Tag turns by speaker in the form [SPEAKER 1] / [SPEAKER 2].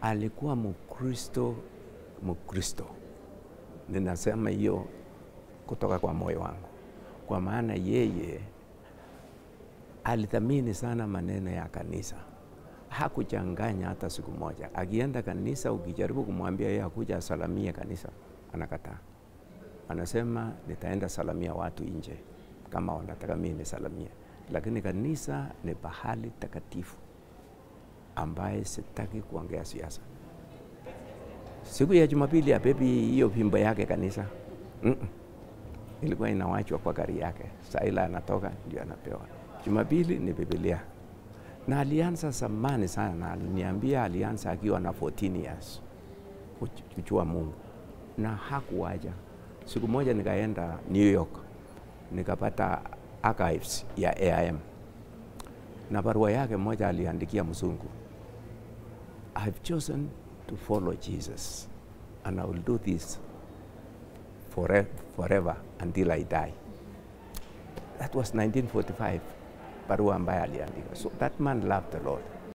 [SPEAKER 1] alikuwa Mkristo Mkristo. Ninasema hiyo kutoka kwa moyo wangu, kwa maana yeye alithamini sana maneno ya kanisa, hakuchanganya hata siku moja. Akienda kanisa, ukijaribu kumwambia yeye akuja asalamie kanisa, anakataa. Anasema nitaenda salamia watu nje kama wanataka mimi nisalamie, lakini kanisa ni pahali takatifu ambaye sitaki kuongea siasa. Siku ya Jumapili abebi hiyo fimbo yake kanisa mm -mm. ilikuwa inawachwa kwa gari yake, saa ile anatoka ndio anapewa. Jumapili ni Biblia, na alianza zamani sana, na aliniambia alianza akiwa na 14 years kuchua Mungu na hakuwaja. Siku moja nikaenda New York nikapata archives ya AIM na barua yake moja aliandikia mzungu, I've chosen to follow Jesus and I will do this forever, forever until I die. That was 1945, barua ambaye aliandika. So that man loved the Lord.